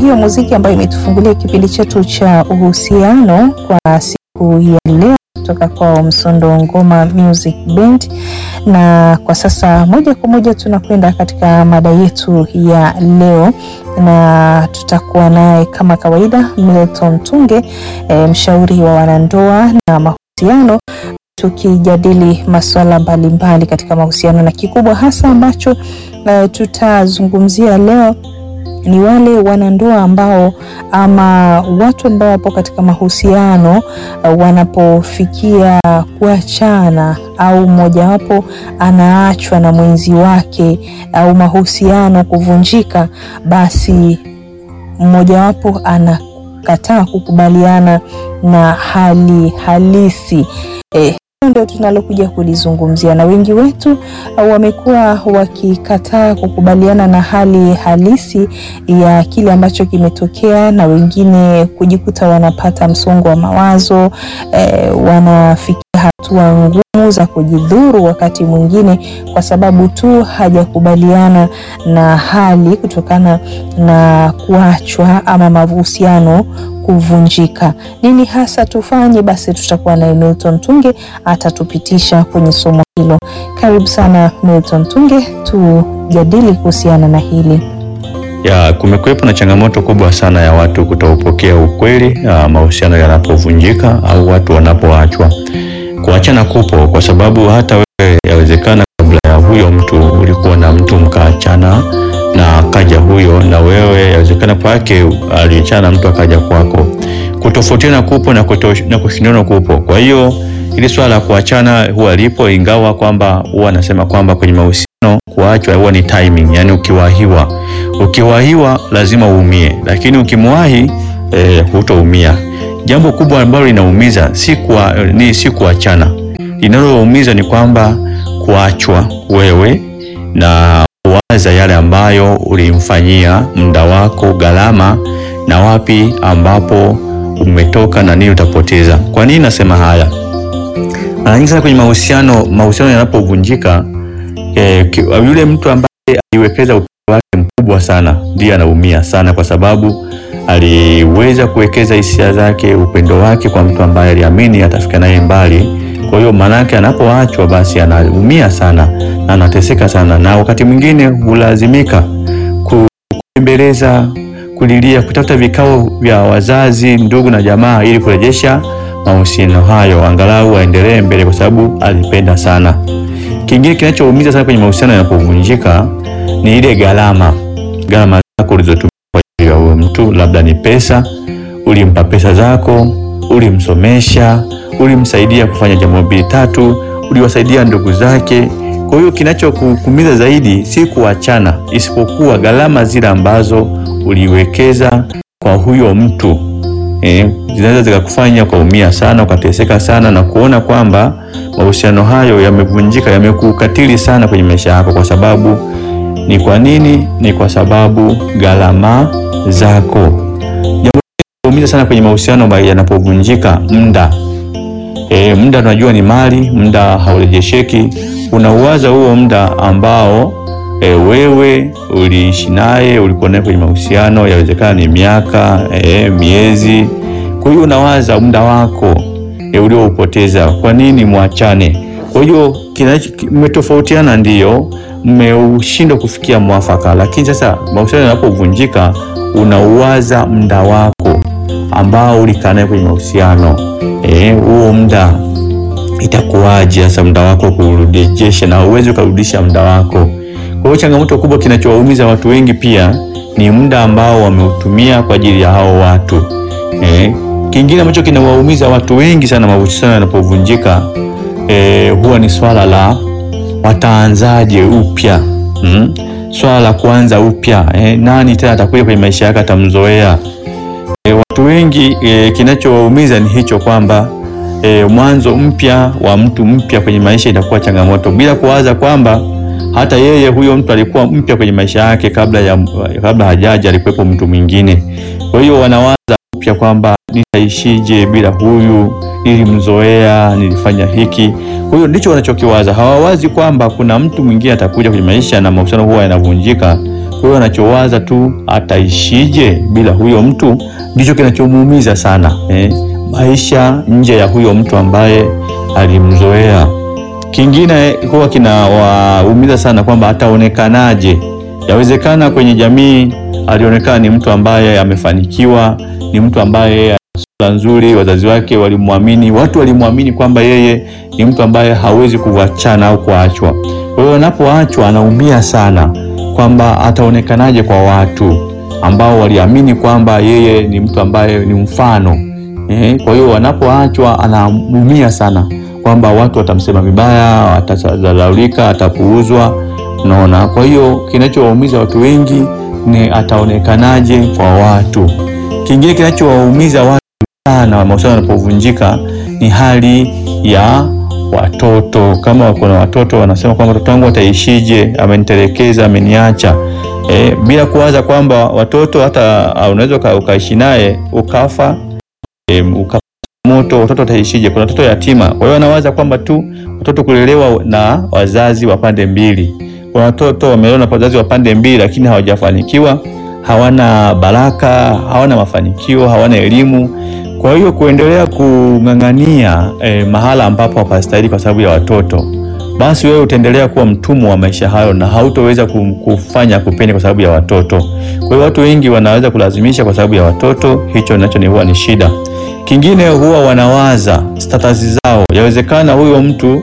hiyo muziki ambayo imetufungulia kipindi chetu cha uhusiano kwa siku ya leo kutoka kwa Msondo Ngoma Music Band, na kwa sasa moja kwa moja tunakwenda katika mada yetu ya leo, na tutakuwa naye kama kawaida Milton Tunge, e, mshauri wa wanandoa na mahusiano tukijadili masuala mbalimbali katika mahusiano na kikubwa hasa ambacho uh, tutazungumzia leo ni wale wanandoa ambao ama watu ambao wapo katika mahusiano uh, wanapofikia kuachana au mmojawapo anaachwa na mwenzi wake au mahusiano kuvunjika, basi mmojawapo anakataa kukubaliana na hali halisi eh, ndio tunalokuja kulizungumzia, na wengi wetu uh, wamekuwa wakikataa kukubaliana na hali halisi ya kile ambacho kimetokea, na wengine kujikuta wanapata msongo wa mawazo eh, wanafikia hatua ngumu za kujidhuru wakati mwingine, kwa sababu tu hajakubaliana na hali kutokana na kuachwa ama mahusiano kuvunjika. Nini hasa tufanye? Basi tutakuwa na Milton Tunge atatupitisha kwenye somo hilo. Karibu sana Milton Tunge, tujadili kuhusiana na hili. Ya, kumekuwepo na changamoto kubwa sana ya watu kutoupokea ukweli mahusiano yanapovunjika au watu wanapoachwa. Kuachana kupo kwa sababu hata wewe yawezekana kabla ya huyo mtu ulikuwa na mtu mkaachana na akaja huyo na wewe yawezekana kwake aliachana na mtu akaja kwako. Kutofautiana kupo na, na kushindana kupo. Kwa hiyo ili swala la kuachana huwa lipo, ingawa kwamba huwa anasema kwamba kwenye mahusiano kuachwa huwa ni timing, yani ukiwahiwa, ukiwahiwa lazima uumie, lakini ukimwahi eh, hutoumia. Jambo kubwa ambalo linaumiza si kwa, ni si kuachana, linaloumiza ni kwamba kuachwa wewe na waza yale ambayo ulimfanyia muda wako, gharama na wapi ambapo umetoka na nini utapoteza. Kwa nini nasema haya? Mara nyingi sana kwenye mahusiano, mahusiano yanapovunjika, eh, yule mtu ambaye aliwekeza upendo wake mkubwa sana ndiye anaumia sana, kwa sababu aliweza kuwekeza hisia zake, upendo wake kwa mtu ambaye aliamini atafika naye mbali. Kwa hiyo manake anapoachwa basi anaumia sana na anateseka sana, na wakati mwingine hulazimika kubembeleza, kulilia, kutafuta vikao vya wazazi, ndugu na jamaa ili kurejesha mahusiano hayo, angalau aendelee mbele, kwa sababu alipenda sana. Kingine kinachoumiza sana kwenye mahusiano yanapovunjika ni ile gharama, gharama zako ulizotumia kwa ajili ya huyo mtu, labda ni pesa, ulimpa pesa zako, ulimsomesha ulimsaidia kufanya jambo mbili tatu, uliwasaidia ndugu zake. Kwa hiyo kinachokuumiza zaidi si kuachana, isipokuwa gharama zile ambazo uliwekeza kwa huyo mtu eh, zinaweza zikakufanya ukaumia sana, ukateseka sana na kuona kwamba mahusiano hayo yamevunjika, yamekukatili sana kwenye maisha yako. Kwa sababu ni kwa nini? Ni kwa sababu gharama zako. Jambo linaumiza sana kwenye mahusiano yanapovunjika, muda E, muda tunajua ni mali, muda haurejesheki. Unauwaza huo muda ambao e, wewe uliishi naye, ulikuwa naye kwenye mahusiano, yawezekana ni miaka e, miezi. Kwa hiyo unawaza muda wako e, ulioupoteza. Kwa nini mwachane? Kwa hiyo mmetofautiana, ndiyo mmeushindwa kufikia mwafaka, lakini sasa mahusiano yanapovunjika, unauwaza muda wako ambao ulikaa naye kwenye mahusiano huo, e, muda itakuwaje sasa muda wako kurejesha, na uwezi ukarudisha muda wako. Kwa hiyo changamoto kubwa, kinachowaumiza watu wengi pia ni muda ambao wameutumia kwa ajili ya hao watu e. Kingine ambacho kinawaumiza watu wengi sana mahusiano yanapovunjika e, huwa ni swala la wataanzaje upya hmm? Swala la kuanza upya e, nani tena atakuja kwenye maisha yake atamzoea E, watu wengi e, kinachowaumiza ni hicho kwamba e, mwanzo mpya wa mtu mpya kwenye maisha itakuwa changamoto, bila kuwaza kwamba hata yeye huyo mtu alikuwa mpya kwenye maisha yake kabla ya kabla hajaja alikuwepo mtu mwingine. Kwa hiyo wanawaza upya kwamba nitaishije bila huyu, nilimzoea, nilifanya hiki. Kwa hiyo ndicho wanachokiwaza, hawawazi kwamba kuna mtu mwingine atakuja kwenye maisha na mahusiano huwa yanavunjika Kwa hiyo anachowaza tu ataishije bila huyo mtu, ndicho kinachomuumiza sana eh, maisha nje ya huyo mtu ambaye alimzoea. Kingine huwa kinawaumiza sana kwamba ataonekanaje. Yawezekana kwenye jamii alionekana ni mtu ambaye amefanikiwa, ni mtu ambaye sura nzuri, wazazi wake walimwamini, watu walimwamini kwamba yeye ni mtu ambaye hawezi kuachana au kuachwa. Kwa hiyo anapoachwa anaumia sana kwamba ataonekanaje kwa watu ambao waliamini kwamba yeye ni mtu ambaye ni mfano eh. Kwa hiyo anapoachwa anaumia sana kwamba watu watamsema vibaya, atadharaulika, atapuuzwa. Unaona, kwa hiyo kinachowaumiza watu wengi ni ataonekanaje kwa watu. Kingine kinachowaumiza watu sana mahusiano yanapovunjika ni hali ya watoto. Kama kuna watoto wanasema kwamba mtoto wangu ataishije, amenitelekeza, ameniacha, e, bila kuwaza kwamba watoto hata unaweza ukaishi naye ukafa, e, uka moto, watoto wataishije? Kuna watoto yatima. Kwa hiyo anawaza kwamba tu watoto kulelewa na wazazi wa pande mbili. Kuna watoto wamelelewa na wazazi wa pande mbili, lakini hawajafanikiwa, hawana baraka, hawana mafanikio, hawana elimu. Kwa hiyo kuendelea kung'ang'ania eh, mahala ambapo hapastahili kwa sababu ya watoto, basi wewe utaendelea kuwa mtumwa wa maisha hayo na hautoweza kufanya kupenda kwa sababu ya watoto. Kwa hiyo watu wengi wanaweza kulazimisha kwa sababu ya watoto, hicho nacho ni huwa ni shida. Kingine huwa wanawaza status zao. Yawezekana huyo mtu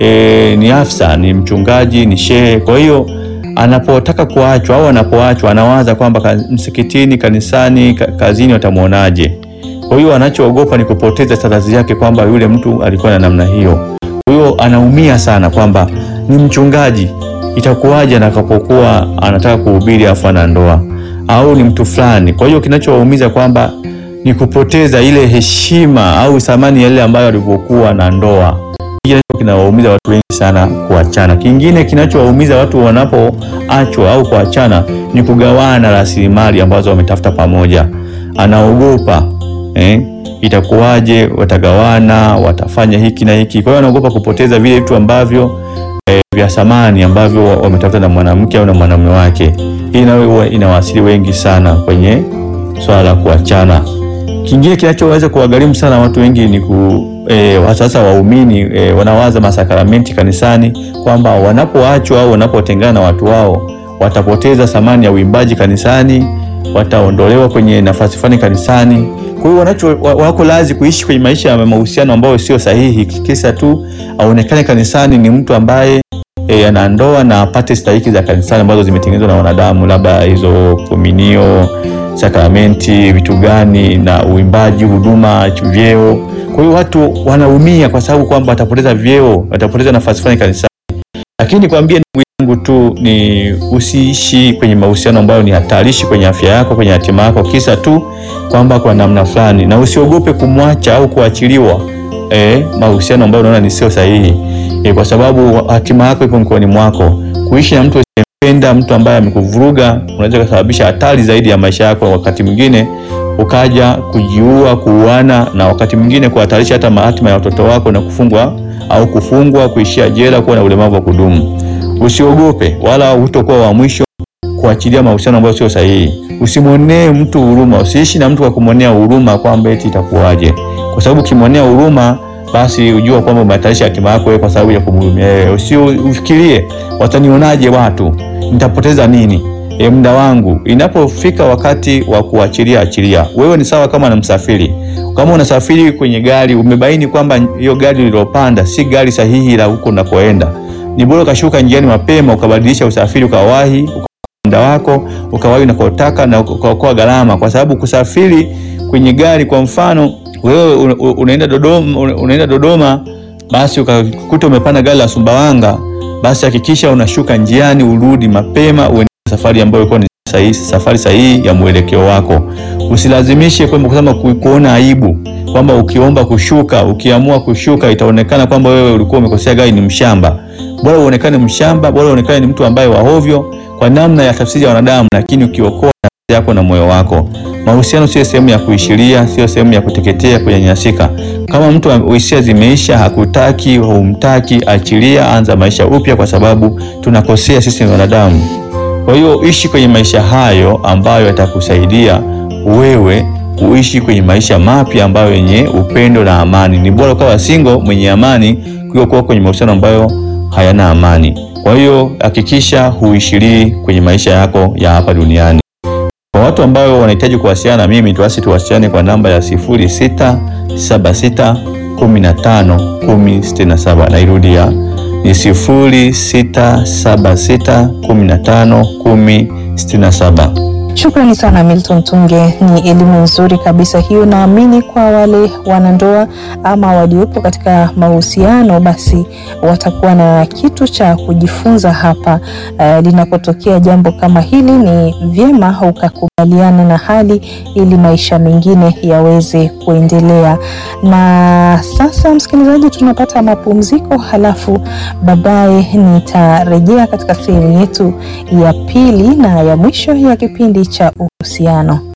e, ni afisa, ni mchungaji, ni shehe. Kwa hiyo anapotaka kuachwa au anapoachwa anawaza kwamba msikitini, kanisani, kazini watamwonaje. Kwa hiyo anachoogopa ni kupoteza status yake, kwamba yule mtu alikuwa na namna hiyo. Kwa hiyo anaumia sana kwamba ni mchungaji, itakuwaje atakapokuwa anataka kuhubiri afu ana ndoa, au ni mtu fulani. Kwa hiyo kinachowaumiza kwamba ni kupoteza ile heshima au thamani ya ile ambayo alivyokuwa na ndoa. Hiki kinawaumiza watu wengi sana kuachana. Kingine kinachowaumiza watu wanapoachwa au kuachana ni kugawana rasilimali ambazo wametafuta pamoja. Anaogopa eh, itakuwaje, watagawana, watafanya hiki na hiki. Kwa hiyo anaogopa kupoteza vile vitu ambavyo eh, vya thamani ambavyo wametafuta na mwanamke au na mwanamume wake. Hii nayo inawasili wengi sana kwenye swala la kuachana. Kingine kinachoweza kuwagharimu sana watu wengi ni ku e, sasa waumini e, wanawaza masakramenti kanisani kwamba wanapoachwa au wanapotengana na watu wao watapoteza thamani ya uimbaji kanisani, wataondolewa kwenye nafasi fulani kanisani. Kwa hiyo wanacho wako lazi kuishi kwenye maisha ya mahusiano ambayo sio sahihi, kisa tu aonekane kanisani ni mtu ambaye e, ana ndoa na apate stahiki za kanisani ambazo zimetengenezwa na wanadamu, labda hizo kominio sakramenti vitu gani na uimbaji, huduma, vyeo. Kwa hiyo watu wanaumia kwa sababu kwamba watapoteza vyeo, watapoteza nafasi fulani kanisani. Lakini kwambie ndugu yangu tu ni usiishi kwenye mahusiano ambayo ni hatarishi kwenye afya yako, kwenye hatima yako, kisa tu kwamba kwa namna fulani, na usiogope kumwacha au kuachiliwa eh, mahusiano ambayo unaona ni sio sahihi eh, kwa sababu hatima yako iko mkononi mwako. Kuishi na mtu penda mtu ambaye amekuvuruga unaweza kusababisha hatari zaidi ya maisha yako, wakati mwingine ukaja kujiua, kuuana, na wakati mwingine kuhatarisha hata hatima ya watoto wako na kufungwa au kufungwa, kuishia jela, kuwa na ulemavu wa kudumu. Usiogope wala hutokuwa wa mwisho kuachilia mahusiano ambayo sio sahihi. Usimwonee mtu huruma, usiishi na mtu kwa kumwonea huruma kwamba eti itakuwaje, kwa sababu ukimwonea huruma basi ujua kwamba umehatarisha hatima yako wewe kwa sababu ya kumhurumia wewe. Usiufikirie watanionaje watu, nitapoteza nini e, muda wangu. Inapofika wakati wa kuachilia, achilia. Wewe ni sawa kama na msafiri. Kama unasafiri kwenye gari, umebaini kwamba hiyo gari lililopanda si gari sahihi la huko unakoenda, ni bora ukashuka njiani mapema, ukabadilisha usafiri, ukawahi muda wako, ukawahi unakotaka na ukaokoa gharama, kwa sababu kusafiri kwenye gari, kwa mfano wewe unaenda Dodoma, unaenda Dodoma, basi ukakuta umepanda gari la Sumbawanga, basi hakikisha unashuka njiani, urudi mapema, uende safari ambayo ilikuwa ni sahihi, safari sahihi ya mwelekeo wako. Usilazimishe kwamba kusema kuona aibu kwamba ukiomba kushuka, ukiamua kushuka itaonekana kwamba wewe ulikuwa umekosea gari, ni mshamba. Bora uonekane mshamba, bora uonekane ni mtu ambaye wahovyo kwa namna ya tafsiri ya wanadamu, lakini ukiokoa nafsi yako na moyo wako. Mahusiano sio sehemu ya kuishiria, sio sehemu ya kuteketea, kunyanyasika. Kama mtu hisia zimeisha, hakutaki, humtaki, achilia, anza maisha upya, kwa sababu tunakosea sisi ni wanadamu. Kwa hiyo ishi kwenye maisha hayo ambayo yatakusaidia wewe kuishi kwenye maisha mapya ambayo yenye upendo na amani. Ni bora ukawa single mwenye amani kuliko kuwa kwenye mahusiano ambayo hayana amani. Kwa hiyo hakikisha huishilii kwenye maisha yako ya hapa duniani. Kwa watu ambao wanahitaji kuwasiliana na mimi, tuasi tuwasiliane kwa namba ya 0676 15 1067. Nairudia ni 0676 15 1067. Shukrani sana Milton Tunge, ni elimu nzuri kabisa hiyo. Naamini kwa wale wanandoa ama waliopo katika mahusiano, basi watakuwa na kitu cha kujifunza hapa. Uh, linapotokea jambo kama hili, ni vyema ukakubaliana na hali ili maisha mengine yaweze kuendelea. Na sasa, msikilizaji, tunapata mapumziko, halafu baadaye nitarejea katika sehemu yetu ya pili na ya mwisho ya kipindi cha uhusiano.